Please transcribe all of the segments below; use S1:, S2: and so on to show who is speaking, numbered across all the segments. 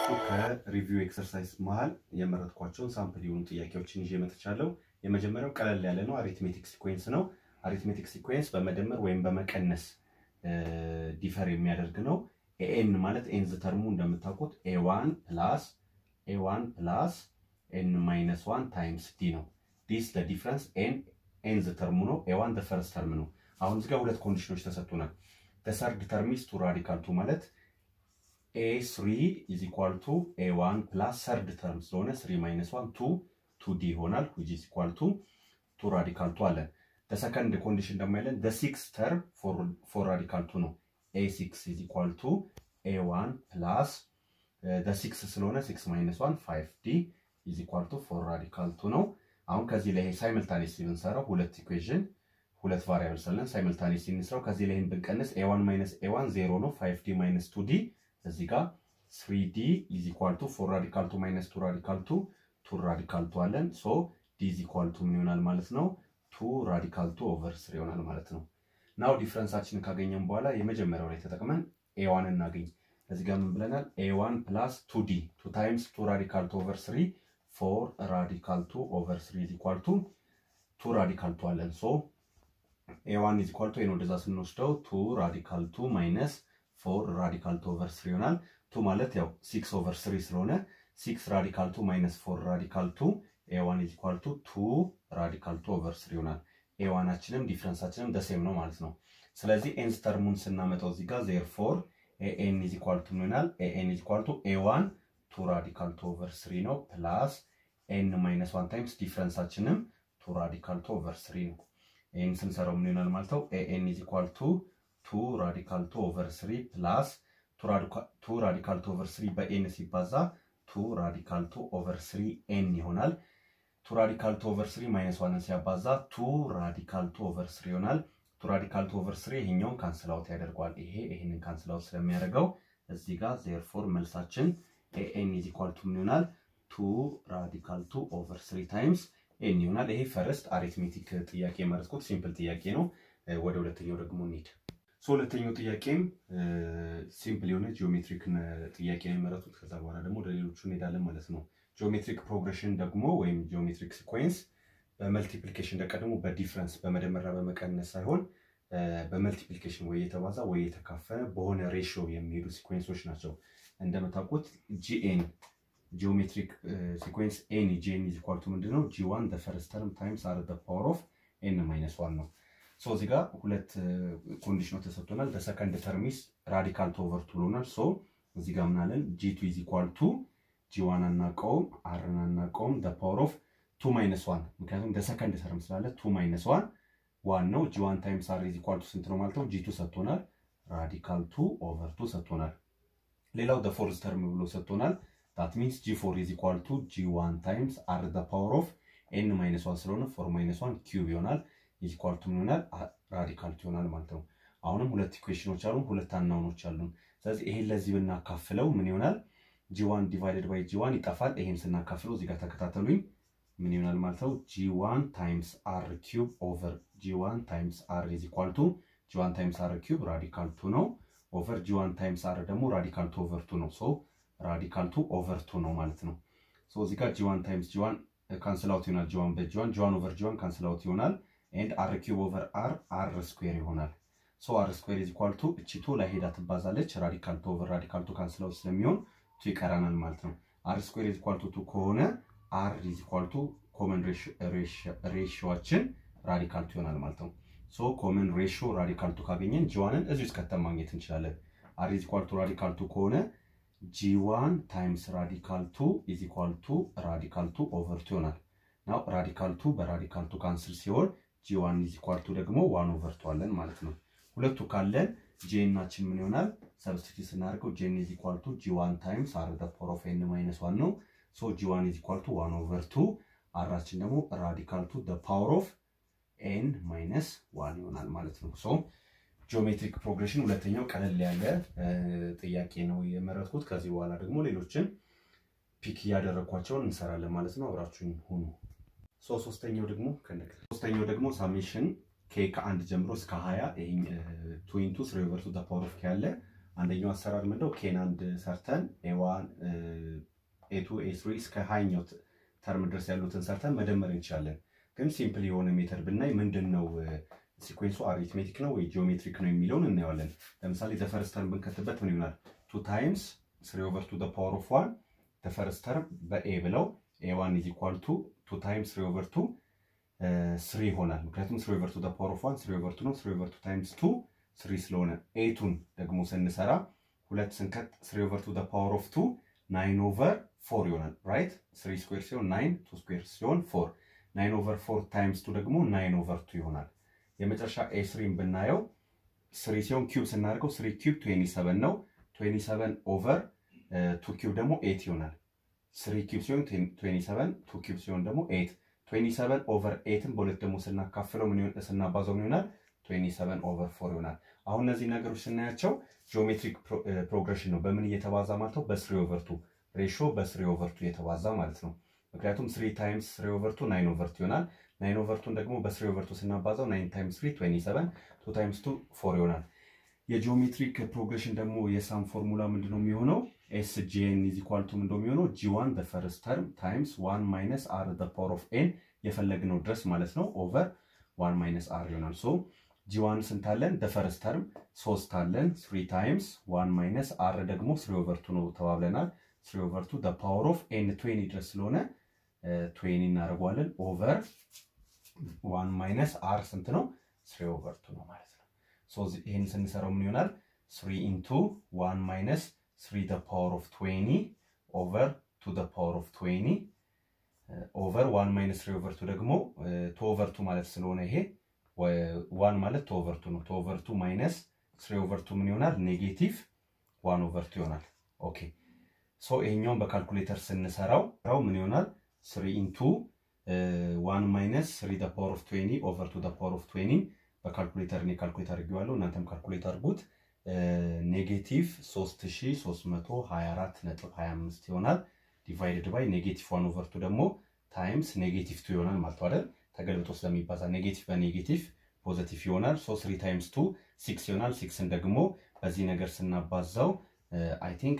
S1: ከሪቪው ኤክሰርሳይዝ መሀል የመረጥኳቸውን ሳምፕል የሆኑ ጥያቄዎችን ይዤ መጥቻለሁ። የመጀመሪያው ቀለል ያለ ነው። አሪትሜቲክ ሲኩዌንስ ነው። አሪትሜቲክ ሲኩዌንስ በመደመር ወይም በመቀነስ ዲፈር የሚያደርግ ነው። ኤኤን ማለት ኤንዝ ተርሙ እንደምታውቁት ኤዋን ፕላስ ኤዋን ፕላስ ኤን ማይነስ ዋን ታይምስ ዲ ነው። ዲስ ዲፍረንስ ኤን ኤንዝ ተርሙ ነው። ኤዋን ፈርስት ተርም ነው። አሁን እዚጋ ሁለት ኮንዲሽኖች ተሰጥቶናል። ሰርድ ተርሚስ ቱ ራዲካል ቱ ማለት ኤ ስሪ ኢዝ ኢኳል ቱ ኤ ዋን ፕላስ ሰርድ ተርም ስለሆነ ስሪ ማይነስ ዋን ቱ ቱ ዲ ይሆናል ዊች ኢዝ ኢኳል ቱ ቱ ራዲካል ቱ አለን። ሰከንድ ኮንዲሽን ደግሞ ያለን ሲክስ ተርም ፎር ራዲካል ቱ ነው። ኤ ሲክስ ኢዝ ኢኳል ቱ ኤ ዋን ፕላስ ሲክስ ስለሆነ ሲክስ ማይነስ ዋን ፋይቭ ዲ ኢዝ ኢኳል ቱ ፎር ራዲካል ቱ ነው። አሁን ከዚህ ላይ ሳይመልታኔስ ብንሰራው ሁለት ኢኩዌዥን ሁለት ቫሪያብል ስለን ሳይመልታኔስ እንስራው። ከዚህ ላይ ብንቀንስ ኤ ዋን ማይነስ ኤ ዋን ዜሮ ነው። ፋይቭ ዲ ማይነስ ቱ ዲ እዚህ ጋር ስሪ ዲ ኢዝ ኢኳል ቱ ፎር ራዲካል ቱ ማይነስ ቱ ራዲካል ቱ ቱ ራዲካል ቱ አለን። ሶ ዲ ኢዝ ኢኳል ቱ ምን ይሆናል ማለት ነው? ቱ ራዲካል ቱ ኦቨር ስሪ ይሆናል ማለት ነው። ናው ዲፍረንሳችንን ካገኘን በኋላ የመጀመሪያው ላይ ተጠቅመን ኤዋን እናገኝ። እዚህ ጋር ምን ብለናል? ኤዋን ፕላስ ቱ ዲ ቱ ታይምስ ቱ ራዲካል ቱ ኦቨር ስሪ ፎር ራዲካል ቱ ኦቨር ስሪ ኢዝ ኢኳል ቱ ቱ ራዲካል ቱ አለን። ሶ ኤዋን ኢዝ ኢኳል ቱ ኤን ወደዛ ስንወስደው ቱ ራዲካል ቱ ማይነስ ፎር ራዲካል ቱ ኦቨር ስሪ ይሆናል። ቱ ማለት ያው ሲክስ ኦቨር ስሪ ስለሆነ ሲክስ ራዲካል ቱ ማይነስ ፎር ራዲካል ቱ ኤዋን ኢዝ ኢኳል ቱ ቱ ራዲካል ቱ ኦቨር ስሪ ይሆናል። ኤዋናችንም ዲፍረንሳችንም ደሴም ነው ማለት ነው። ስለዚህ ኤንስ ተርሙን ስናመጣው እዚህ ጋር ዜር ፎር ኤኤን ኢዝ ኢኳል ቱ ይሆናል። ኤኤን ኢዝ ኢኳል ቱ ኤዋን ቱ ራዲካል ቱ ኦቨር ስሪ ነው ፕላስ ኤን ማይነስ ዋን ታይምስ ዲፍረንሳችንም ቱ ራዲካል ቱ ኦቨር ስሪ ነው። ይህን ስንሰራው ምን ይሆናል ማለት ነው? ኤኤን ኢዝ ኢኳል ቱ ቱ ራዲካል ቱ ኦቨር ስሪ ፕላስ ቱ ራዲካል ቱ ኦቨር ስሪ በኤን ሲባዛ ቱ ራዲካል ቱ ኦቨር ስሪ ኤን ይሆናል። ቱ ራዲካል ቱ ኦቨር ስሪ ማይነስ ዋንን ሲያባዛ ቱ ራዲካል ቱ ኦቨር ስሪ ይሆናል። ቱ ራዲካል ቱ ኦቨር ስሪ ይሄኛውን ካንስል አውት ያደርገዋል። ይሄ ይሄንን ካንስል አውት ስለሚያደርገው እዚህ ጋር ዜርፎር መልሳችን ኤኤን ኢዝ ኢኳል ቱ ምን ይሆናል? ቱ ራዲካል ቱ ኦቨር ስሪ ታይምስ ኤን ይሆናል። ይሄ ፈርስት አሪትሜቲክ ጥያቄ የመረጥኩት ሲምፕል ጥያቄ ነው። ወደ ሁለተኛው ደግሞ እንሂድ። ሁለተኛው ጥያቄም ሲምፕል የሆነ ጂኦሜትሪክ ጥያቄ ነው የመረጡት። ከዛ በኋላ ደግሞ ወደ ሌሎቹ እንሄዳለን ማለት ነው። ጂኦሜትሪክ ፕሮግሬሽን ደግሞ ወይም ጂኦሜትሪክ ሲኮንስ በመልቲፕሊኬሽን ደግሞ በዲፍረንስ በመደመርና በመቀነስ ሳይሆን በመልቲፕሊኬሽን ወይ የተባዛ ወይ የተካፈለ በሆነ ሬሽዮ የሚሄዱ ሲኮንሶች ናቸው። እንደምታውቁት ጂኤን ጂኦሜትሪክ ሲኮንስ ኤን ጂኤን ኢዝ ኢኳል ቱ ምንድን ነው? ጂ ዋን ፈርስት ተርም ታይምስ አር ፓወር ኦፍ ኤን ማይነስ ዋን ነው። ሶ እዚህ ጋር ሁለት ኮንዲሽኖች ተሰጥቶናል። በሰከንድ ተርሚስ ራዲካል ቱ ኦቨር ቱ ብሎናል። ሶ እዚህ ጋር ምናለን ጂ ቱ ኢዝ ኢኳል ቱ ጂ ዋን አናውቀውም፣ አርን አናውቀውም። ፓወር ኦፍ ቱ ማይነስ ዋን ምክንያቱም በሰከንድ ተርም ስላለ ቱ ማይነስ ዋን ዋን ነው። ጂ ዋን ታይምስ አር ኢዝ ኢኳል ቱ ስንት ነው ማለት ነው? ጂ ቱ ሰጥቶናል። ራዲካል ቱ ኦቨር ቱ ሰጥቶናል። ሌላው ፎርዝ ተርም ብሎ ሰጥቶናል። ዳት ሚንስ ጂ ፎር ኢዝ ኢኳል ቱ ጂ ዋን ታይምስ አር ፓወር ኦፍ ኤን ማይነስ ዋን ስለሆነ ፎር ማይነስ ዋን ኪዩብ ይሆናል ኢኳል ቱ ምን ይሆናል? ራዲካል ቱ ይሆናል ማለት ነው። አሁንም ሁለት ኢኩዌሽኖች አሉን፣ ሁለት አናውኖች አሉን። ስለዚህ ይሄን ለዚህ ብናካፍለው ምን ይሆናል? ጂ1 ዲቫይደድ ባይ ጂ1 ይጠፋል። ይሄን ስናካፍለው እዚህ ጋር ተከታተሉኝ። ምን ይሆናል ማለት ነው? ጂ1 ታይምስ አር ኪዩብ ኦቨር ጂ1 ታይምስ አር ኢዝ ኢኳል ቱ ጂ1 ታይምስ አር ኪዩብ ራዲካል ቱ ነው። ኦቨር ጂ1 ታይምስ አር ደግሞ ራዲካል ቱ ኦቨር ቱ ነው። ሶ ራዲካል ቱ ኦቨር ቱ ነው ማለት ነው። ሶ እዚህ ጋር ጂ1 ታይምስ ጂ1 ካንስል አውት ይሆናል። ጂ1 በጂ1 ጂ1 ኦቨር ጂ1 ካንስል አውት ይሆናል። ኤንድ አር ኪዩብ ኦቨር አር አር ስኩዌር ይሆናል። ሶ አር ስኩዌር ኢዝ ኢኳል ቱ እቺ ቱ ላይ ሄዳ ትባዛለች። ራዲካል ቱ ኦቨር ራዲካል ቱ ካንስል አውት ስለሚሆን ቱ ይቀራናል ማለት ነው። አር ስኩዌር ኢዝ ኢኳል ቱ ቱ ከሆነ አር ኢዝ ኢኳል ቱ ኮመን ሬሽዮችን ራዲካል ቱ ይሆናል ማለት ነው። ሶ ኮመን ሬሽዮ ራዲካል ቱ ካገኘን ጂዋንን እዚህ ውስጥ ከተን ማግኘት እንችላለን። አር ኢዝ ኢኳል ቱ ራዲካል ቱ ከሆነ ጂዋን ታይምስ ራዲካል ቱ ኢዝ ኢኳል ቱ ራዲካል ቱ ኦቨር ቱ ይሆናል። ናው ራዲካል ቱ በራዲካል ቱ ካንስል ሲሆን ጂ1 ኢዝ ኢኳል ቱ ደግሞ ዋን ኦቨር ቱ አለን ማለት ነው። ሁለቱ ካለን ጄናችን ምን ይሆናል? ሰብስቲቱት ስናደርገው ጄን ኢዝ ኢኳል ቱ ጂ1 ታይምስ አር ዘ ፓወር ኦፍ ኤን ማይነስ ዋን ነው። ሶ ጂ1 ኢዝ ኢኳል ቱ ዋን ኦቨር ቱ አራችን ደግሞ ራዲካል ቱ ዘ ፓወር ኦፍ ኤን ማይነስ ዋን ይሆናል ማለት ነው። ሶ ጂኦሜትሪክ ፕሮግሬሽን ሁለተኛው ቀለል ያለ ጥያቄ ነው የመረጥኩት። ከዚህ በኋላ ደግሞ ሌሎችን ፒክ እያደረግኳቸውን እንሰራለን ማለት ነው። አብራችሁን ሁኑ። ሶስተኛው ደግሞ ሶስተኛው ደግሞ ሳሜሽን ኬ ከአንድ ጀምሮ እስከ ሀያ ቱ ኢንቱ ስሪ ኦቨር ቱ ዘ ፓወር ኦፍ ኬ አለ አንደኛው አሰራር ምንድነው? ኬን አንድ ሰርተን ኤዋን ኤቱ ኤስሪ እስከ ሃይኛው ተርም ድረስ ያሉትን ሰርተን መደመር እንችላለን። ግን ሲምፕል የሆነ ሜተድ ብናይ ምንድን ነው ሲኩዌንሱ አሪትሜቲክ ነው ወይ ጂኦሜትሪክ ነው የሚለውን እናየዋለን። ለምሳሌ ዘፈርስት ተርም ብንከትበት ምን ይሆናል? ቱ ታይምስ ስሪ ኦቨር ቱ ፓወር ኦፍ ዋን ዘፈርስት ተርም በኤ ብለው ኤ ዋን ኢዝ ኢኳል ቱ ቱ ታይምስ ስሪ ኦቨር ቱ ስሪ ይሆናል። ምክንያቱም ስሪ ኦቨር ቱ ፓወር ኦፍ ዋን ስሪ ኦቨር ቱ ነው። ስሪ ኦቨር ቱ ታይምስ ቱ ስሪ ስለሆነ ኤቱን ደግሞ ስንሰራ ሁለት ስንከት ስሪ ኦቨር ቱ ፓወር ኦፍ ቱ ናይን ኦቨር ፎር ይሆናል። ራይት ስሪ ስኩዌር ሲሆን ናይን ቱ ስኩዌር ሲሆን ፎር ናይን ኦቨር ፎር ታይምስ ቱ ደግሞ ናይን ኦቨር ቱ ይሆናል። የመጨረሻ ኤ ስሪን ብናየው ስሪ ሲሆን ኪዩብ ስናደርገው ስሪ ኪዩብ ትዌንቲ ሰቨን ነው። ትዌንቲ ሰቨን ኦቨር ቱ ኪዩብ ደግሞ ኤት ይሆናል። ስሪ ኪዩብ ሲሆን ትዌንቲ ሰቨን ቱ ኪዩብ ሲሆን ደግሞ ኤት ትዌንቲ ሰቨን ኦቨር ኤትን በሁለት ደግሞ ስናካፍለው ስናባዘው ምን ይሆናል? ትዌንቲ ሰቨን ኦቨር ፎር ይሆናል። አሁን እነዚህ ነገሮች ስናያቸው ጂኦሜትሪክ ፕሮግሬሽን ነው። በምን እየተባዛ ማለት ነው? በስሪ ኦቨር ቱ ሬሾ በስሪ ኦቨር ቱ እየተባዛ ማለት ነው። ምክንያቱም ስሪ ታይምስ ስሪ ኦቨር ቱ ናይን ኦቨር ቱ ይሆናል። ናይን ኦቨር ቱን ደግሞ በስሪ ኦቨር ቱ ስናባዛው ናይን ታይምስ ስሪ ትዌንቲ ሰቨን ቱ ታይምስ ቱ ፎር ይሆናል። የጂኦሜትሪክ ፕሮግሬሽን ደግሞ የሳም ፎርሙላ ምንድነው የሚሆነው? ኤስ ጂኤን ኢዝ ኢኳል ቱ ምንድነው የሚሆነው? ጂ ዋን ዘ ፈርስት ተርም ታይምስ ዋን ማይነስ አር ዘ ፓወር ኦፍ ኤን የፈለግነው ድረስ ማለት ነው ኦቨር ዋን ማይነስ አር ይሆናል። ሶ ጂ ዋን ስንት አለን? ዘ ፈርስት ተርም ሶስት አለን። ስሪ ታይምስ ዋን ማይነስ አር ደግሞ ስሪ ኦቨር ቱ ነው ተባብለናል። ስሪ ኦቨር ቱ ዘ ፓወር ኦፍ ኤን ትዌኒ ድረስ ስለሆነ ትዌኒ እናደርገዋለን ኦቨር ዋን ማይነስ አር ስንት ነው? ስሪ ኦቨር ቱ ነው ማለት ነው። ሶ ይህን ስንሰራው ምን ይሆናል? ስሪ ኢንቱ ዋን ማይነስ ስሪ ዘ ፓወር ኦፍ ትዌኒ ኦቨር ቱ ዘ ፓወር ኦፍ ትዌኒ ኦቨር ዋን ማይነስ ስሪ ኦቨር ቱ ደግሞ ቱ ኦቨር ቱ ማለት ስለሆነ ይሄ ዋን ማለት ቱ ኦቨር ቱ ነው። ቱ ኦቨር ቱ ማይነስ ስሪ ኦቨር ቱ ምን ይሆናል? ኔጌቲቭ ዋን ኦቨር ቱ ይሆናል። ኦኬ ሶ ይሄኛውን በካልኩሌተር ስንሰራው ምን ይሆናል? ስሪ ኢንቱ ዋን ማይነስ ስሪ ዘ ፓወር ኦፍ ትዌኒ ኦቨር ቱ ዘ ፓወር ኦፍ ትዌኒ በካልኩሌተር እኔ ካልኩሌት አድርጌዋለሁ። እናንተም ካልኩሌት አድርጉት። ኔጌቲቭ 3324.25 ይሆናል። ዲቫይድድ ባይ ኔጌቲቭ ዋን ኦቨር ቱ ደግሞ ታይምስ ኔጌቲቭ ቱ ይሆናል ማለት አይደል? ተገልብጦ ስለሚባዛ ኔጌቲቭ በኔጌቲቭ ፖዘቲቭ ይሆናል። ሶ ስሪ ታይምስ ቱ ሲክስ ይሆናል። ሲክስን ደግሞ በዚህ ነገር ስናባዛው አይ ቲንክ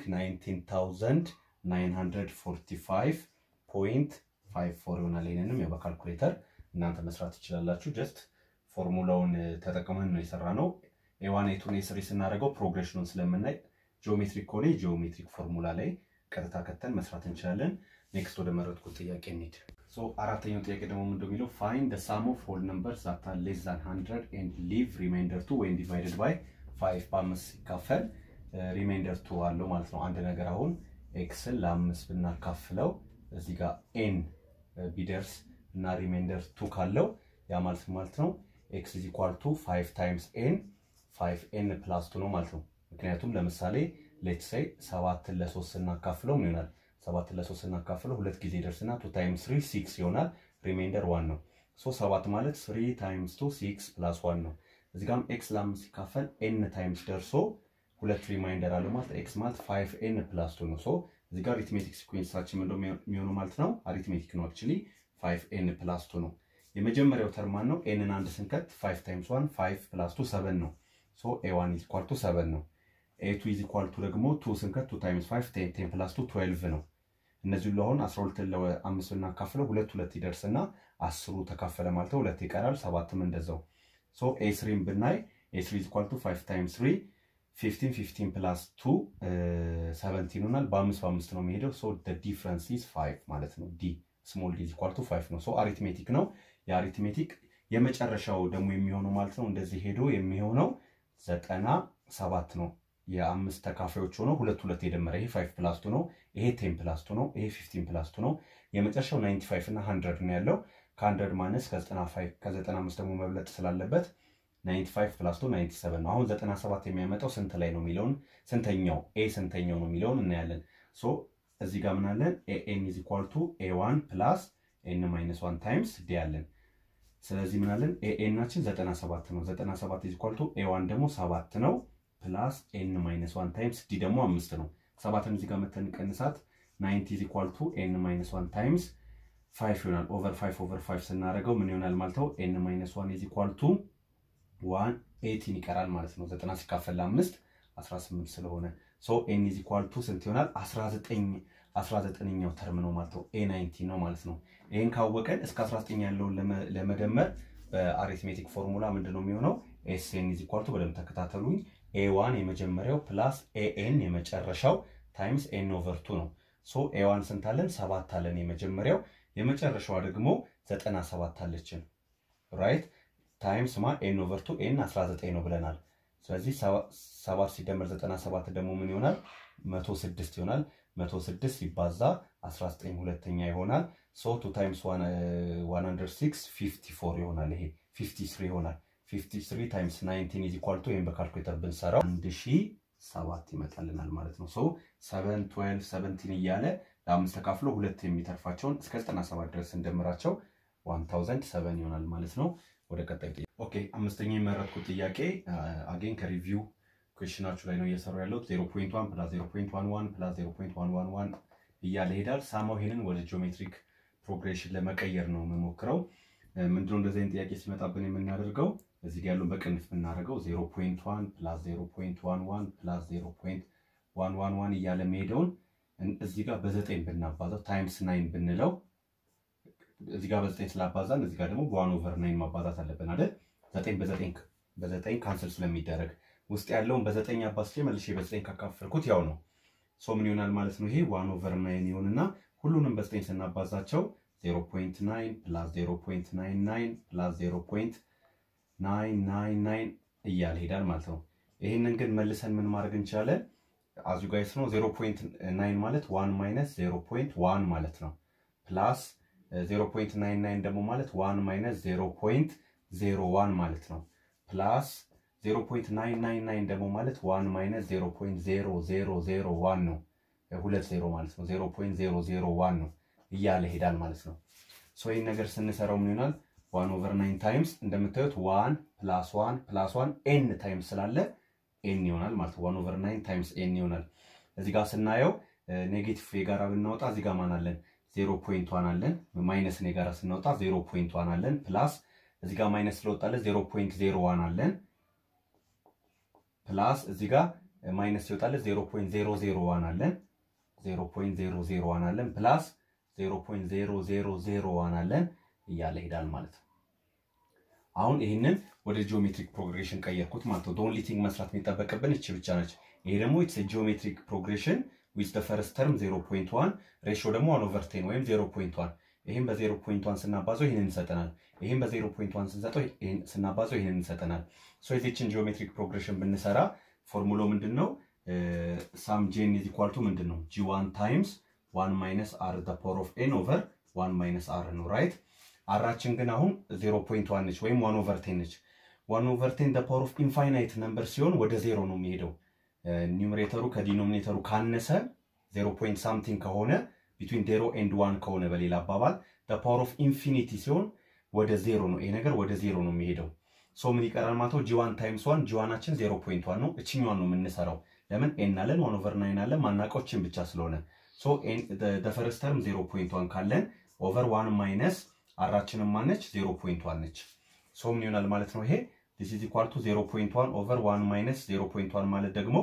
S1: 19945.54 ይሆናል። ይህንንም ያው በካልኩሌተር እናንተ መስራት ትችላላችሁ። ጀስት ፎርሙላውን ተጠቅመን ነው የሰራ ነው። ኤዋን ኤቱን ኤስሪ ስናደርገው ፕሮግሬሽኑን ስለምናይ ጂኦሜትሪክ ከሆነ ጂኦሜትሪክ ፎርሙላ ላይ ቀጥታ ከተን መስራት እንችላለን። ኔክስት ወደ መረጥኩት ጥያቄ እንሂድ። አራተኛው ጥያቄ ደግሞ ምንድን የሚለው ፋይንድ ደ ሳም ኦፍ ሆል ነምበርስ ዛት አር ሌስ ዛን ሀንድረድ ኤንድ ሊቭ ሪማይንደር ቱ ወይም ዲቫይደድ ባይ ፋይቭ በአምስት ሲካፈል ሪማይንደር ቱ አለው ማለት ነው። አንድ ነገር አሁን ኤክስን ለአምስት ብናካፍለው እዚህ ጋር ኤን ቢደርስ እና ሪማይንደር ቱ ካለው ያ ማለት ማለት ነው ኤክስ ኢዝ ኢኳል ቱ ፋይቭ ታይምስ ኤን ፋይቭ ኤን ፕላስ ቱ ነው ማለት ነው። ምክንያቱም ለምሳሌ ሌትስ ሴይ ሰባትን ለሶስት ስናካፍለው ምን ይሆናል? ሰባትን ለሶስት ስናካፍለው ሁለት ጊዜ ደርስና ቱ ታይምስ ስሪ ሲክስ ይሆናል። ሪማይንደር ዋን ነው። ሶ ሰባት ማለት ስሪ ታይምስ ቱ ሲክስ ፕላስ ዋን ነው። እዚህ ጋርም ኤክስ ለአምስት ሲካፈል ኤን ታይምስ ደርሶ ሁለት ሪማይንደር አለው ማለት ኤክስ ማለት ፋይቭ ኤን ፕላስ ቱ ነው። ሶ እዚህ ጋር አሪትሜቲክ ሲኩዌንሳችን ምንድን ነው የሚሆነው ማለት ነው? አሪትሜቲክ ነው አክቹዋሊ ፋይቭ ኤን ፕላስ ቱ ነው። የመጀመሪያው ተርማን ነው። ኤንን አንድ ስንከት ፋይቭ ታይምስ ዋን ፋይቭ ፕላስ ቱ ሰቨን ነው። ሶ ኤ ዋን ኢዝ ኢኳል ቱ ሰቨን ነው። ኤ ቱ ኢዝ ኢኳል ቱ ደግሞ ቱ ስንከት ቱ ታይምስ ፋይቭ ቴን ቴን ፕላስ ቱ ትዌልቭ ነው። እነዚህ ሁሉ አሁን አስራ ሁለትን ለአምስት ብናካፍለው ሁለት ሁለት ይደርስና አስሩ ተካፈለ ማለት ነው ሁለት ይቀራል። ሰባትም እንደዛው። ሶ ኤ ስሪን ብናይ ኤ ስሪ ኢዝ ኢኳል ቱ ፋይቭ ታይምስ ስሪ ፊፍቲን ፊፍቲን ፕላስ ቱ ሰቨንቲን ይሆናል። በአምስት በአምስት ነው የሚሄደው። ሶ ዲፍረንስ ኢዝ ፋይቭ ማለት ነው። ዲ ስሞል ዲ ኢዝ ኢኳል ቱ ፋይቭ ነው። ሶ አሪትሜቲክ ነው። የአሪትሜቲክ የመጨረሻው ደግሞ የሚሆነው ማለት ነው እንደዚህ ሄዶ የሚሆነው ዘጠና ሰባት ነው። የአምስት ተካፋዮች ሆነው ሁለት ሁለት የደመረ ይሄ ፋይቭ ፕላስ ቱ ነው። ይሄ ቴን ፕላስ ቱ ነው። ይሄ ፊፍቲን ፕላስ ቱ ነው። የመጨረሻው ናይንቲ ፋይቭ እና ሀንድረድ ነው ያለው። ከሀንድረድ ማነስ ከዘጠና አምስት ደግሞ መብለጥ ስላለበት ናይንቲ ፋይቭ ፕላስ ቱ ናይንቲ ሰቨን ነው። አሁን ዘጠና ሰባት የሚያመጣው ስንት ላይ ነው የሚለውን ስንተኛው ኤ ስንተኛው ነው የሚለውን እናያለን። ሶ እዚህ ጋር ምናለን ኤን ኢዝ ኢኳል ቱ ኤ ዋን ፕላስ ኤን ማይነስ ዋን ታይምስ ዲ አለን። ስለዚህ ምናለን ኤናችን 97 ነው። 97 ኢዝ ኢኳል ቱ ኤ ዋን ደግሞ ሰባት ነው ፕላስ ኤን ማይነስ ዋን ታይምስ ዲ ደግሞ አምስት ነው። ሰባትን እዚህ ጋር መተን ቀንሳት ናይንቲ ኢዝ ኢኳል ቱ ኤን ማይነስ ዋን ታይምስ ፋይቭ ይሆናል። ኦቨር ፋይቭ ኦቨር ፋይቭ ስናደርገው ምን ይሆናል ማለት ነው? ኤን ማይነስ ዋን ኢዝ ኢኳል ቱ ዋን ኤቲን ይቀራል ማለት ነው። ዘጠና ሲካፈል ለአምስት 18 ስለሆነ ሶ ኤን ኢዝ ኢኳል ቱ ስንት ይሆናል? 19 19ኛው ተርም ነው ማለት ነው። ኤ 19 ነው ማለት ነው። ይህን ካወቀን እስከ 19 ያለውን ለመደመር በአሪትሜቲክ ፎርሙላ ምንድን ነው የሚሆነው? ኤስ ኤን ኢዝ ኢኳል ቱ በደንብ ተከታተሉኝ። ኤ ዋን የመጀመሪያው ፕላስ ኤኤን የመጨረሻው ታይምስ ኤን ኦቨር ቱ ነው። ሶ ኤ ዋን ስንት አለን? ሰባት አለን የመጀመሪያው። የመጨረሻዋ ደግሞ 97 አለችን ራይት ታይምስ ማ ኤን ኦቨር ቱ ኤን 19 ነው ብለናል። ስለዚህ 7 ሲደመር 97 ደግሞ ምን ይሆናል? 106 ይሆናል። 106 ሲባዛ 19 ሁለተኛ ይሆናል። ሶ ቱ ታይምስ 106 54 ይሆናል። ይሄ 53 ይሆናል። 53 ታይምስ 19 ኢዝ ኢኳል ቱ ይሄን በካልኩሌተር ብንሰራው 1007 ይመጣልናል ማለት ነው። ሶ 7 12 17 እያለ ለአምስት ተካፍሎ ሁለት የሚተርፋቸውን እስከ 97 ድረስ እንደምራቸው 1007 ይሆናል ማለት ነው። ወደ ቀጣይ ጥያቄ ኦኬ፣ አምስተኛ የመረጥኩት ጥያቄ አጌን ከሪቪው ኩዌሽናችሁ ላይ ነው እየሰሩ ያለሁት 0.1 ፕላስ 0.11 ፕላስ 0.111 እያለ ይሄዳል። ሳማው ይሄንን ወደ ጂኦሜትሪክ ፕሮግሬሽን ለመቀየር ነው የምሞክረው። ምንድነው እንደዚህ አይነት ጥያቄ ሲመጣብን የምናደርገው እዚህ ጋር ያለውን በቅንፍ ብናደርገው 0.1 ፕላስ 0.11 ፕላስ 0.111 እያለ መሄደውን እዚህ ጋር በዘጠኝ ብናባዛው ታይምስ ናይን ብንለው እዚህ ጋር በዘጠኝ ስላባዛን እዚህ ጋር ደግሞ በዋን ኦቨር ናይን ማባዛት አለብን አይደል? ዘጠኝ በዘጠኝ በዘጠኝ ካንስል ስለሚደረግ ውስጥ ያለውን በዘጠኝ አባዝቼ መልሼ በዘጠኝ ካካፈልኩት ያው ነው። ሶ ምን ይሆናል ማለት ነው? ይሄ ዋን ኦቨር ናይን ይሆንና ሁሉንም በዘጠኝ ስናባዛቸው 0.9 ፕላስ 0.99 ፕላስ 0.999 እያለ ሄዳል ማለት ነው። ይህንን ግን መልሰን ምን ማድረግ እንችላለን? አዙ ጋይስ ነው 0.9 ማለት 1 ማይነስ 0.1 ማለት ነው ፕላስ 0.99 ደግሞ ማለት 1 ማይነስ 0.01 ማለት ነው ፕላስ 0.999 ደግሞ ማለት 1 ማይነስ 0.0001 ነው። ሁለት ዜሮ ማለት ነው። 0.001 ነው እያለ ሄዳል ማለት ነው። ሶ ይህን ነገር ስንሰራው ምን ይሆናል? 1 ኦቨር 9 ታይምስ እንደምታዩት 1 ፕላስ 1 ፕላስ 1 ኤን ታይምስ ስላለ ኤን ይሆናል ማለት ነው። 1 ኦቨር 9 ታይምስ ኤን ይሆናል። እዚህ ጋር ስናየው ኔጌቲቭ የጋራ ብናወጣ እዚህ ጋር ማን አለን? ዜሮ ፖይንት ዋን አለን። ማይነስን የጋራ ስናወጣ ዜሮ ፖይንት ዋን አለን። ፕላስ እዚህ ጋር ማይነስ ስለወጣለን ዜሮ ፖይንት ዜሮ ዋን አለን። ፕላስ እዚህ ጋር ማይነስ ሲወጣለን ዜሮ ፖይንት ዜሮ ዜሮ ዋን አለን። ዜሮ ፖይንት ዜሮ ዜሮ ዋን አለን። ፕላስ ዜሮ ፖይንት ዜሮ ዜሮ ዜሮ ዋን አለን እያለ ሄዳል ማለት ነው። አሁን ይህንን ወደ ጂኦሜትሪክ ፕሮግሬሽን ቀየርኩት ማለት ነው። ኦንሊ ቲንግ መስራት የሚጠበቅብን እቺ ብቻ ነች። ይሄ ደግሞ ኢትስ ጂኦሜትሪክ ፕሮግሬሽን ዊዝ ደ ፈርስት ተርም 0.1 ሬሾ ደግሞ 1 ኦቨር 10 ወይም 0.1 ይህም በ0.1 ስናባዘው ይህንን እንሰጠናል። ይህም በ0.1 ስንሰጠው ስናባዘው ይህንን እንሰጠናል። ሶ የዚችን ጂኦሜትሪክ ፕሮግሬሽን ብንሰራ ፎርሙሎ ምንድን ነው? ሳም ጄን ኢዝ ኢኳል ቱ ምንድን ነው? ጂ ዋን ታይምስ ዋን ማይነስ አር ዘ ፓወር ኦፍ ኤን ኦቨር ዋን ማይነስ አር ነው ራይት። አራችን ግን አሁን 0.1 ነች ወይም ዋን ኦቨር ቴን ነች። ዋን ኦቨር ቴን ዘ ፓወር ኦፍ ኢንፋይናይት ነምበር ሲሆን ወደ ዜሮ ነው የሚሄደው ኒውሜሬተሩ ከዲኖሚኔተሩ ካነሰ ዜሮ ፖይንት ሳምቲንግ ከሆነ ቢትዊን ዜሮ ኤንድ ዋን ከሆነ በሌላ አባባል ፓወር ኦፍ ኢንፊኒቲ ሲሆን ወደ ዜሮ ነው። ይሄ ነገር ወደ ዜሮ ነው የሚሄደው። ሶ ምን ይቀራል ማለት ነው? ጂዋን ታይምስ ዋን ጂዋናችን ዜሮ ፖይንት ዋን ነው። እችኛዋን ነው የምንሰራው። ለምን ኤን አለን ዋን ኦቨር ናይን አለን ማናውቀው ብቻ ስለሆነ ሶ ፈርስት ተርም ዜሮ ፖይንት ዋን ካለን ኦቨር ዋን ማይነስ አራችንም ማነች ዜሮ ፖይንት ዋን ነች። ሶ ምን ይሆናል ማለት ነው ይሄ ዲስ ኢዝ ኢኳል ቱ 0.1 ኦቨር 1 ማይነስ 0.1 ማለት ደግሞ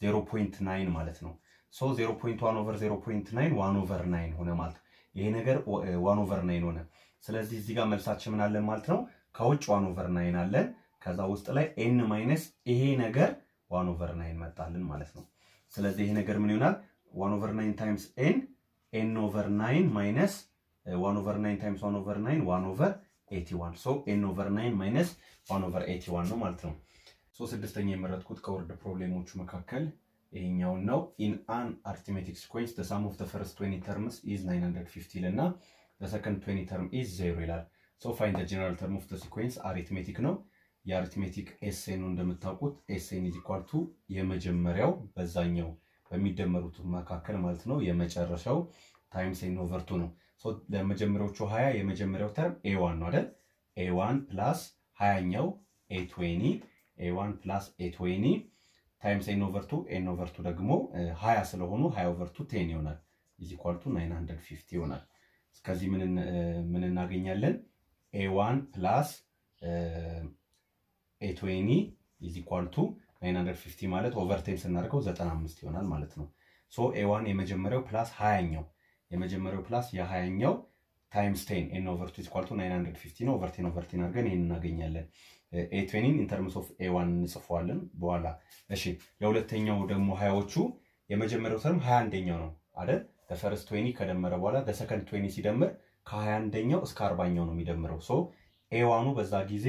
S1: 0.9 ማለት ነው። ሶ 0.1 ኦቨር 0.9 1 ኦቨር 9 ሆነ ማለት ይሄ ነገር 1 ኦቨር 9 ሆነ። ስለዚህ እዚህ ጋር መልሳችን ምን አለን ማለት ነው? ከውጭ 1 ኦቨር 9 አለን። ከዛ ውስጥ ላይ ኤን ማይነስ ይሄ ነገር 1 ኦቨር 9 መጣልን ማለት ነው። ስለዚህ ይሄ ነገር ምን ይሆናል? 1 ኦቨር 9 ታይምስ ኤን ኤን ኦቨር 9 ማይነስ 1 ኦቨር 9 ታይምስ 1 ኦቨር 9 1 ኦቨር 81 ሶ ኤን ኦቨር 9 ማይነስ 1 ኦቨር 81 ነው ማለት ነው። ሶ ስድስተኛ የመረጥኩት ከወርድ ፕሮብሌሞቹ መካከል ይሄኛውን ነው። ኢን አን አርትሜቲክ ሲኮንስ ዘ ሳም ኦፍ ዘ ፈርስት 20 ተርምስ ኢዝ 950 ይልና ዘ ሰከንድ 20 ተርም ኢዝ 0 ይላል። ሶ ፋይንድ ዘ ጀነራል ተርም ኦፍ ዘ ሲኮንስ አሪትሜቲክ ነው። የአሪትሜቲክ ኤስኤ ነው እንደምታውቁት። ኤስኤን ኢዝ ኢኳል ቱ የመጀመሪያው በዛኛው በሚደመሩት መካከል ማለት ነው የመጨረሻው ታይምስ ኤን ኦቨር ቱ ነው። ለመጀመሪያዎቹ 20 የመጀመሪያው ተርም ኤዋን ነው አይደል? ኤዋን ፕላስ ሀያኛው ኤትዌኒ ኤዋን ፕላስ ኤትዌኒ ታይምስ ኤን ኦቨር ቱ ኤን ኦቨር ቱ ደግሞ ሀያ ስለሆኑ ሀያ ኦቨር ቱ ቴን ይሆናል ኢዝ ኢኳል ቱ ናይን ሀንድረድ ፊፍቲ ይሆናል። እስከዚህ ምን እናገኛለን? ኤዋን ፕላስ ኤትዌኒ ኢዝ ኢኳል ቱ 950 ማለት ኦቨርቴን ስናደርገው 95 ይሆናል ማለት ነው። ሶ ኤዋን የመጀመሪያው ፕላስ ሀያኛው የመጀመሪያው ፕላስ የሀያኛው ታይምስ ቴን ኤን ኦቨር ቱ ኢኳል ቱ 950 ነው። ኦቨርቴን ኦቨርቴን አድርገን ይህን እናገኛለን። ኤትዌኒን ኢንተርምስ ኦፍ ኤዋን እንጽፈዋለን በኋላ። እሺ ለሁለተኛው ደግሞ ሀያዎቹ የመጀመሪያው ተርም ሀያ አንደኛው ነው አይደል? ፈርስት ትዌኒ ከደመረ በኋላ በሰከንድ ትዌኒ ሲደምር ከሀያ አንደኛው እስከ አርባኛው ነው የሚደምረው። ሶ ኤዋኑ በዛ ጊዜ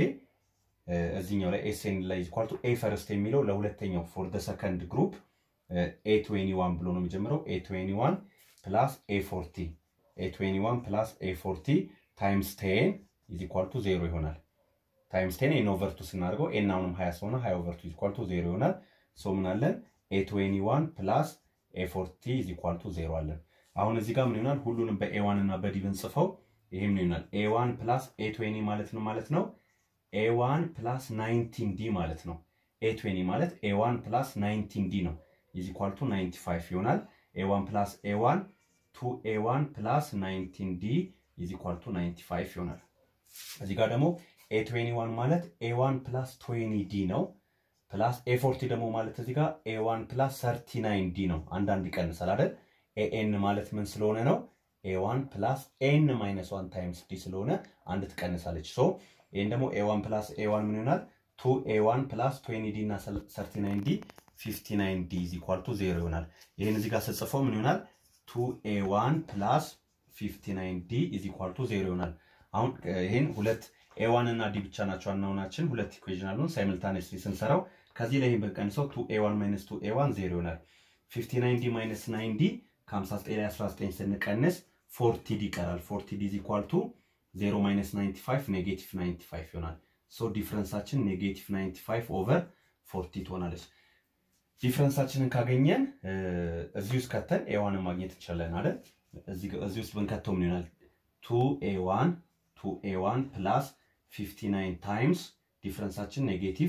S1: እዚኛው ላይ ኤስኤን ላይ ኢኳል ቱ ኤ ፈርስት የሚለው ለሁለተኛው ፎር ደ ሰከንድ ግሩፕ ኤ ትዌኒ ዋን ብሎ ነው የሚጀምረው። ኤ ትዌኒ ዋን ፕላስ ኤ ፎርቲ ኤ ትዌኒ ዋን ፕላስ ኤ ፎርቲ ታይምስ ቴን ኢዝ ኢኳል ቱ ዜሮ ይሆናል። ታይምስ ቴን ኤን ኦቨርቱ ስናደርገው ኤን አሁንም ሀያ ስለሆነ ሀያ ኦቨርቱ ኢዝ ኢኳል ቱ ዜሮ ይሆናል። ሶ ምን አለን? ኤ ትዌኒ ዋን ፕላስ ኤ ፎርቲ ኢዝ ኢኳል ቱ ዜሮ አለን። አሁን እዚህ ጋር ምን ይሆናል? ሁሉንም በኤዋን እና በዲ ብንጽፈው ይሄ ምን ይሆናል? ኤዋን ፕላስ ኤ ትዌኒ ማለት ነው ማለት ነው ኤዋን ፕላስ ናይንቲን ዲ ማለት ነው። ኤ ትዌኒ ማለት ኤዋን ፕላስ ናይንቲን ዲ ነው ኢዝ ኢኳል ቱ ናይንቲ ፋይቭ ይሆናል። ኤዋን ፕላስ ኤዋን ቱ ኤዋን ፕላስ ናይንቲን ዲ ኢዝ ኢኳል ቱ ናይንቲ ፋይቭ ይሆናል። እዚህ ጋር ደግሞ ኤ ትዌኒ ዋን ማለት ኤዋን ፕላስ ትዌኒ ዲ ነው። ፕላስ ኤ ፎርቲ ደግሞ ማለት እዚህ ጋር ኤዋን ፕላስ ሰርቲ ናይን ዲ ነው። አንዳንድ ይቀንሳል አይደል? ኤኤን ማለት ምን ስለሆነ ነው? ኤዋን ፕላስ ኤን ማይነስ ዋን ታይምስ ዲ ስለሆነ አንድ ትቀንሳለች። ሶ ይህን ደግሞ ኤዋን ፕላስ ኤዋን ምን ይሆናል? ቱ ኤዋን ፕላስ ትዌኒ ዲ እና ሰርቲ ናይን ዲ ፊፍቲ ናይን ዲ ኢዝ ኢኳል ቱ ዜሮ ይሆናል። ይህን እዚህ ጋር ስጽፈው ምን ይሆናል? ቱ ኤዋን ፕላስ ፊፍቲ ናይን ዲ ኢዝ ኢኳል ቱ ዜሮ ይሆናል። አሁን ይህን ሁለት ኤዋን እና ዲ ብቻ ናቸው አናውናችን ሁለት ኢኩዌዥን አሉን። ሳይምልታኔስሊ ስንሰራው ከዚህ ላይ ብንቀንሰው ቱ ኤዋን ማይነስ ቱ ኤዋን ዜሮ ይሆናል። ፊፍቲ ናይን ዲ ማይነስ ናይን ዲ ከ59 ላይ 19 ስንቀንስ ፎርቲ ዲ ይቀራል። ፎርቲ ዲ ኢዝ ኢኳል ቱ 0 ማይነስ 95 ኔጌቲቭ 95 ይሆናል። ሶ ዲፍረንሳችን ኔጌቲቭ 95 ኦቨር ፎርቲ ትሆናለች። ዲፍረንሳችንን ካገኘን እዚህ ውስጥ ከተን ኤዋንን ማግኘት እንችላለን አይደል? እዚህ ውስጥ ብንከተው ምን ይሆናል? ቱ ኤዋን ቱ ኤዋን ፕላስ 59 ታይምስ ዲፍረንሳችን ኔጌቲቭ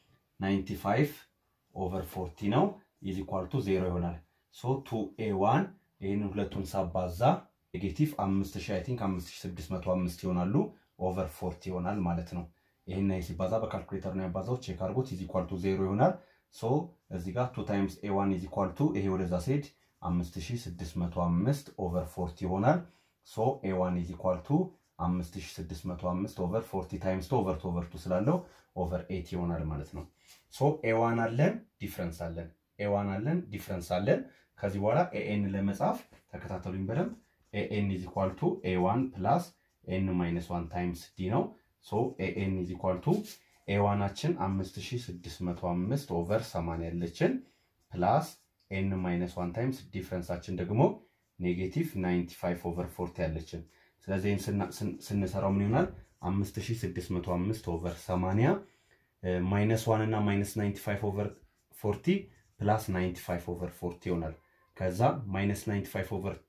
S1: 95 ኦቨር 40 ነው ኢዝ ኢኳል ቱ 0 ይሆናል። ሶ ቱ ኤዋን ይህንን ሁለቱን ሳባዛ ኔጌቲቭ 5000 አይ ቲንክ 5605 ይሆናሉ ኦቨር 40 ይሆናል ማለት ነው። ይህን ሲባዛ በካልኩሌተር ነው ያባዛው። ቼክ አድርጎት ኢዝ ኢኳል ቱ 0 ይሆናል። ሶ እዚህ ጋር 2 ታይምስ ኤዋን ኢዝ ኢኳል ቱ ይሄ ወደዛ ሲሄድ 5605 ኦቨር 40 ይሆናል። ሶ ኤዋን ኢዝ ኢኳል ቱ 5605 ኦቨር 40 ታይምስ ቱ ኦቨር ቱ ኦቨር ቱ ስላለው ኦቨር 8 ይሆናል ማለት ነው። ሶ ኤዋን አለን ዲፍረንስ አለን ኤዋን አለን ዲፍረንስ አለን። ከዚህ በኋላ ኤኤን ለመጻፍ ተከታተሉኝ በደንብ ኤኤን ኢዝ ኢኳል ቱ ኤዋን ፕላስ ኤን ማይነስ ዋን ታይምስ ዲ ነው። ሶ ኤኤን ኢዝ ኢኳል ቱ ኤዋናችን 5605 ኦቨር 80 ያለችን ፕላስ ኤን ማይነስ ዋን ታይምስ ዲፍረንሳችን ደግሞ ኔጌቲቭ 95 ኦቨር 40 ያለችን። ስለዚህ ስንሰራው ምን ይሆናል? 5605 ኦቨር 80 ማይነስ ዋን እና ማይነስ 95 ኦቨር 40 ፕላስ 95 ኦቨር 40 ይሆናል። ከዛ ማይነስ 95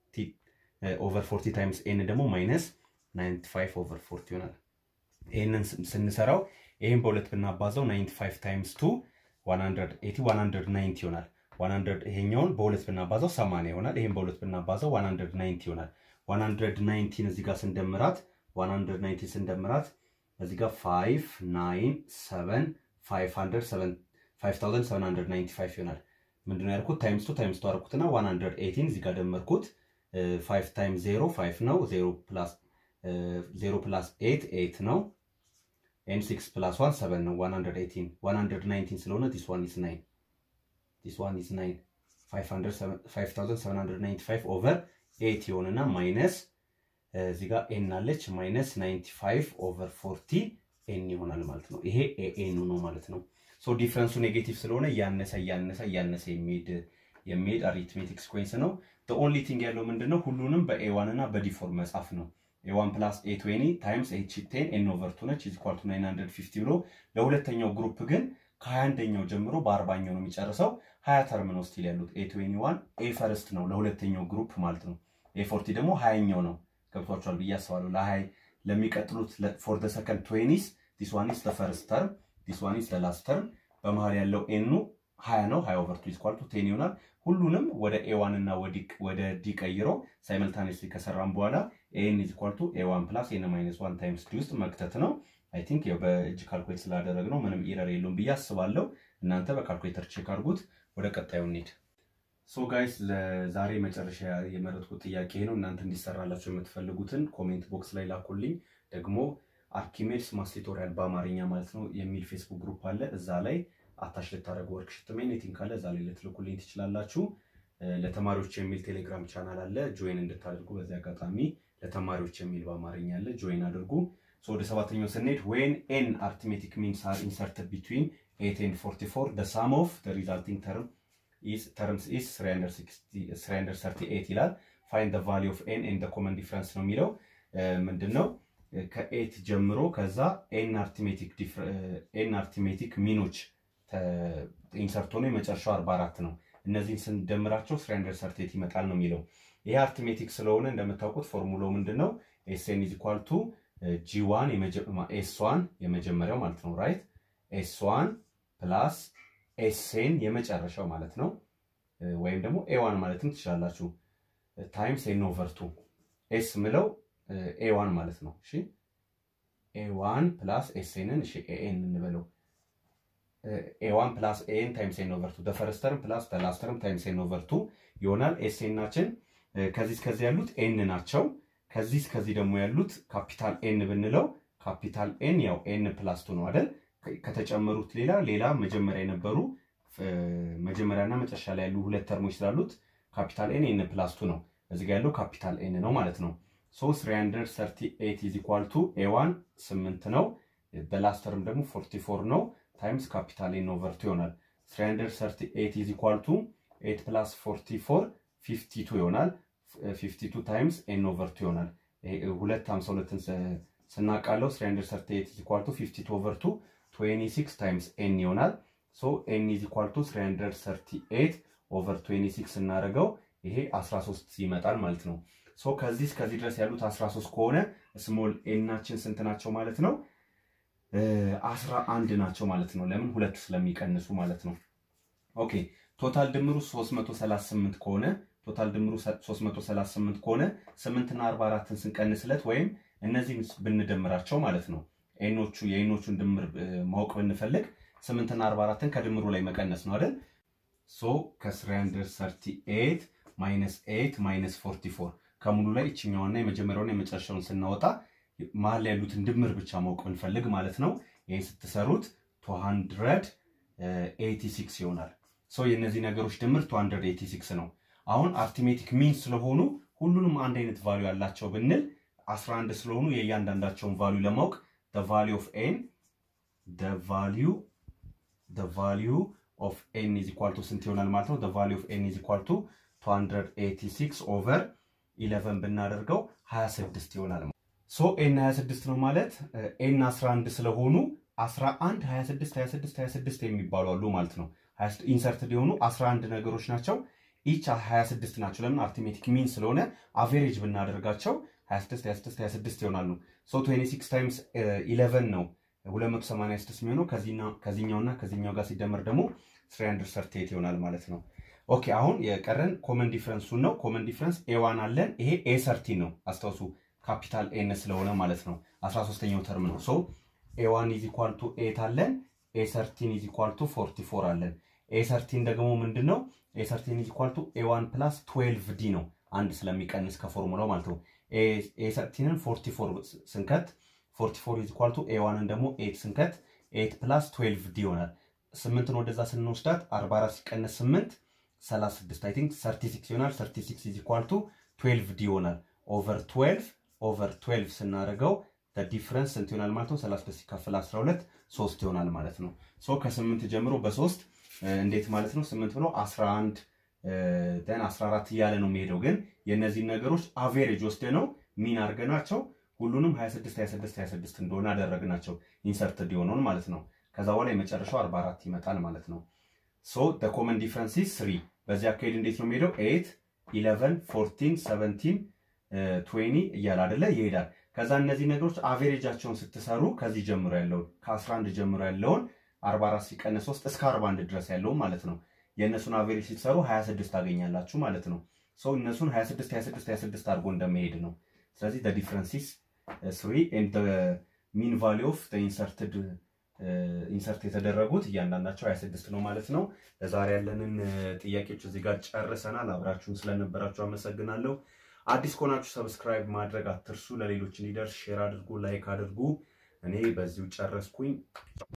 S1: ኦቨር 40 ታይምስ ኤን ደግሞ ማይነስ 95 ኦቨር 40 ይሆናል። ይህንን ስንሰራው ይህን በሁለት ብናባዛው 95 ታይምስ ቱ 180 190 ይሆናል። 100 ይሄኛውን በሁለት ብናባዛው 80 ይሆናል። ይህን በሁለት ብናባዛው 190 ይሆናል። 190 እዚህ ጋር ስንደምራት 190 ስንደምራት እዚህ ጋር 5 9 7 500 5795 ይሆናል። ምንድነው ያልኩት? ታይምስ ቱ ታይምስ ቱ አደረኩትና 118 እዚህ ጋር ደመርኩት። 5 ታይምስ 0 5 ነው። 0 ፕላስ 0 ፕላስ 8 8 ነው። ኤን 6 ፕላስ 1 7 ነው። 118 119 ስለሆነ ዲስ ዋን ኢዝ 9 ዲስ ዋን ኢዝ 9 5795 ኦቨር 8 ይሆንና ማይነስ እዚህ ጋር ኤን አለች ማይነስ 95 ኦቨር 40 ኤን ይሆናል ማለት ነው። ይሄ ኤኤኑ ነው ማለት ነው። ሶ ዲፍረንሱ ኔጌቲቭ ስለሆነ እያነሰ እያነሰ እያነሰ የሚሄድ የሚሄድ አሪትሜቲክ ሲኩዌንስ ነው። ኦንሊ ቲንግ ያለው ምንድነው ሁሉንም በኤዋን እና በዲፎር መጻፍ ነው። ኤዋን ፕላስ ኤ ትዌኒ ታይምስ ኤች ቴን ኤን ኦቨር ቱ ነች ኢዝ ኢኳል ቱ ናይን ሀንድረድ ፊፍቲ ብሎ ለሁለተኛው ግሩፕ ግን ከሀያ አንደኛው ጀምሮ በአርባኛው ነው የሚጨርሰው። ሀያ ተርም ነው ስቲል ያሉት ኤ ትዌኒ ዋን ኤ ፈርስት ነው ለሁለተኛው ግሩፕ ማለት ነው። ኤ ፎርቲ ደግሞ ሀያኛው ነው። ገብቷቸዋል ብዬ አስባለሁ። ለሀይ ለሚቀጥሉት ፎር ደ ሰከንድ ትዌኒስ ዲስ ዋን ኢዝ ፈርስት ተርም ዲስ ዋን ኢዝ ላስት ተርም በመሀል ያለው ኤኑ ሀያ ነው። ሀያ ኦቨር ቱ ኢዝ ኢኳል ቱ ቴን ይሆናል። ሁሉንም ወደ ኤዋን እና ወደ ዲ ቀይሮ ሳይመልታኔስሊ ከሰራም በኋላ ኤን ኢዝ ኢኳል ቱ ኤዋን ፕላስ ኤን ማይነስ ዋን ታይምስ ዲ ውስጥ መክተት ነው። አይ ቲንክ በእጅ ካልኩሌት ስላደረግ ነው ምንም ኢረር የለውም ብዬ አስባለሁ። እናንተ በካልኩሌተር ቼክ አድርጉት። ወደ ቀጣዩ እንሂድ። ሶ ጋይስ ለዛሬ መጨረሻ የመረጥኩት ጥያቄ ነው። እናንተ እንዲሰራላቸው የምትፈልጉትን ኮሜንት ቦክስ ላይ ላኩልኝ። ደግሞ አርኪሜድስ ማስ ቱቶሪያል በአማርኛ ማለት ነው የሚል ፌስቡክ ግሩፕ አለ። እዛ ላይ አታች ልታደረጉ ወርክሽት ሜኔቲንግ ካለ እዛ ላይ ልትልኩልኝ ትችላላችሁ። ለተማሪዎች የሚል ቴሌግራም ቻናል አለ፣ ጆይን እንድታደርጉ በዚህ አጋጣሚ ለተማሪዎች የሚል በአማርኛ አለ፣ ጆይን አድርጉ። ወደ ሰባተኛው ስንሄድ ዌን ኤን አርትሜቲክ ሚንስ አር ኢንሰርትድ ቢትዊን ኤት ኤንድ ፎርቲ ፎር ደ ሳም ኦፍ ሪዛልቲንግ ተርም ተርምስ ኢስ 338 ይላል። ፋይንድ ደ ቫሊ ኦፍ ኤን ኤንድ ኮመን ዲፍረንስ ነው የሚለው ምንድን ነው? ከኤት ጀምሮ ከዛ ኤን አርቲሜቲክ ሚኖች ኢንሰርት ሆኖ የመጨረሻው 44 ነው። እነዚህን ስንደምራቸው 338 ይመጣል ነው የሚለው። ይህ አርቲሜቲክ ስለሆነ እንደምታውቁት ፎርሙላው ምንድን ነው? ኤስኤን ኢዝ ኢኳል ቱ ጂ1 ኤስ1 የመጀመሪያው ማለት ነው ራይት ኤስ1 ፕላስ ኤስኤን የመጨረሻው ማለት ነው። ወይም ደግሞ ኤዋን ማለትም ትችላላችሁ። ታይምስ ኤን ኦቨር ቱ ኤስ ምለው ኤዋን ማለት ነው። እሺ ኤዋን ፕላስ ኤስኤንን እሺ ኤኤን እንበለው ኤዋን ፕላስ ኤን ታይምስ ኤን ኦቨር ቱ ደፈረስ ተርም ፕላስ ደላስ ተርም ታይምስ ኤን ኦቨር ቱ ይሆናል። ኤስኤናችን ከዚህ እስከዚህ ያሉት ኤን ናቸው። ከዚህ እስከዚህ ደግሞ ያሉት ካፒታል ኤን ብንለው ካፒታል ኤን ያው ኤን ፕላስ ቱ ነው አይደል? ከተጨመሩት ሌላ ሌላ መጀመሪያ የነበሩ መጀመሪያና መጨረሻ ላይ ያሉ ሁለት ተርሞች ስላሉት ካፒታል ኤን ኤን ፕላስ ቱ ነው። እዚህ ጋር ያለው ካፒታል ኤን ነው ማለት ነው። ሶ 338 ኢዝ ኢኳል ቱ ኤዋን 8 ነው። በላስት ተርም ደግሞ 44 ነው ታይምስ ካፒታል ኤን ኦቨር ቱ ይሆናል። 338 ኢዝ ኢኳል ቱ 8 ፕላስ 44 52 ይሆናል። 52 ታይምስ ኤን ኦቨር ቱ ይሆናል። ሁለት 52ን ስናቃለው 338 ኢዝ ኢኳል ቱ 52 ኦቨር ቱ 26 ታይምስ ኤን ይሆናል። ሶ ኤን ኢዝ ኢኳል ቱ 338 ኦቨር 26 ስናደርገው ይሄ 13 ይመጣል ማለት ነው። ሶ ከዚህ እስከዚህ ድረስ ያሉት 13 ከሆነ ስሞል ኤናችን ስንት ናቸው ማለት ነው? 11 ናቸው ማለት ነው። ለምን ሁለት ስለሚቀንሱ ማለት ነው። ኦኬ ቶታል ድምሩ 338 ከሆነ ቶታል ድምሩ 338 ከሆነ 8 እና 44ን ስንቀንስለት ወይም እነዚህን ብንደምራቸው ማለት ነው ኤኖቹ የኤኖቹን ድምር ማወቅ ብንፈልግ 8 እና 44ን ከድምሩ ላይ መቀነስ ነው አይደል? ሶ ከ338 ማይነስ 8 ማይነስ 44 ከሙሉ ላይ ይችኛዋና የመጀመሪያውን የመጨረሻውን ስናወጣ መሀል ላይ ያሉትን ድምር ብቻ ማወቅ ብንፈልግ ማለት ነው። ይህን ስትሰሩት 286 ይሆናል። ሶ የእነዚህ ነገሮች ድምር 286 ነው። አሁን አርቲሜቲክ ሚን ስለሆኑ ሁሉንም አንድ አይነት ቫሉ ያላቸው ብንል 11 ስለሆኑ የእያንዳንዳቸውን ቫሉ ለማወቅ ቫሉ ኦፍ ኤን ቫሉ ቫሉ ኦፍ ኤን ኢዝ ኢኳል ቱ ስንት ይሆናል ማለት ነው? ቫሉ ኦፍ ኤን ኢዝ ኢኳል ቱ 286 ኦቨር 11 ብናደርገው 26 ይሆናል። ሶ ኤን 26 ነው ማለት ኤን 11 ስለሆኑ 11 26 26 26 የሚባሉ አሉ ማለት ነው። ኢንሰርትድ የሆኑ 11 ነገሮች ናቸው። ኢች 26 ናቸው። ለምን አርቲሜቲክ ሚን ስለሆነ አቬሬጅ ብናደርጋቸው 26 26 26 ይሆናሉ። ሶ 26 ታይምስ 11 ነው 286 የሚሆነው ከዚህኛውና ከዚህኛው ጋር ሲደመር ደግሞ 338 ይሆናል ማለት ነው። ኦኬ አሁን የቀረን ኮመን ዲፍረንሱን ነው። ኮመን ዲፍረንስ ኤዋን አለን። ይሄ ኤ ሰርቲን ነው አስታውሱ፣ ካፒታል ኤን ስለሆነ ማለት ነው። 13ኛው ተርም ነው። ሶ ኤዋን ኢዝ ኢኳል ቱ ኤት አለን። ኤ ሰርቲን ኢዝ ኢኳል ቱ 44 አለን። ኤ ሰርቲን ደግሞ ምንድን ነው? ኤ ሰርቲን ኢዝ ኢኳል ቱ ኤዋን ፕላስ 12 ዲ ነው። አንድ ስለሚቀንስ ከፎርሙላው ማለት ነው። ኤ ሰርቲንን 44 ስንከት 44 ኢዝ ኢኳል ቱ ኤዋንን ደግሞ ኤት ስንከት ኤት ፕላስ 12 ዲ ይሆናል። ስምንትን ወደዛ ስንወስዳት 44 ሲቀነስ 8 36 አይ ቲንክ 36 ይሆናል። 36 ኢዝ ኢኳል ቱ 12 ዲ ይሆናል። ኦቨር 12 ኦቨር 12 ስናደርገው ዲፍረንስ ስንት ይሆናል ማለት ነው? 36 ሲካፈል 12 3 ይሆናል ማለት ነው። ሶ ከ8 ጀምሮ በ3 እንዴት ማለት ነው? 8 ብሎ 11 ደን 14 እያለ ነው የሚሄደው። ግን የእነዚህን ነገሮች አቬሬጅ ወስደ ነው ሚን አድርገናቸው ሁሉንም 26 26 26 እንደሆነ አደረግናቸው ኢንሰርትድ የሆነውን ማለት ነው። ከዛ በኋላ የመጨረሻው 44 ይመጣል ማለት ነው። ሶ ኮመን ዲፍረንስ ስሪ በዚህ አካሄድ እንዴት ነው የሚሄደው? 8 11 14 17 20 እያለ አደለ ይሄዳል። ከዛ እነዚህ ነገሮች አቬሬጃቸውን ስትሰሩ ከዚህ ጀምሮ ያለውን ከ11 ጀምሮ ያለውን 44 ሲቀነስ 3 እስከ 41 ድረስ ያለውን ማለት ነው የእነሱን አቬሬጅ ስትሰሩ 26 ታገኛላችሁ ማለት ነው። ሰው እነሱን 26 26 26 አድርጎ እንደመሄድ ነው። ስለዚህ ዲፍረንሲስ ስሪ ኤንድ ሚን ቫሊ ኦፍ ኢንሰርትድ ኢንሰርት የተደረጉት እያንዳንዳቸው 26 ነው ማለት ነው። ለዛሬ ያለንን ጥያቄዎች እዚህ ጋር ጨርሰናል። አብራችሁን ስለነበራችሁ አመሰግናለሁ። አዲስ ከሆናችሁ ሰብስክራይብ ማድረግ አትርሱ። ለሌሎች እንዲደርስ ሼር አድርጉ፣ ላይክ አድርጉ። እኔ በዚሁ ጨረስኩኝ።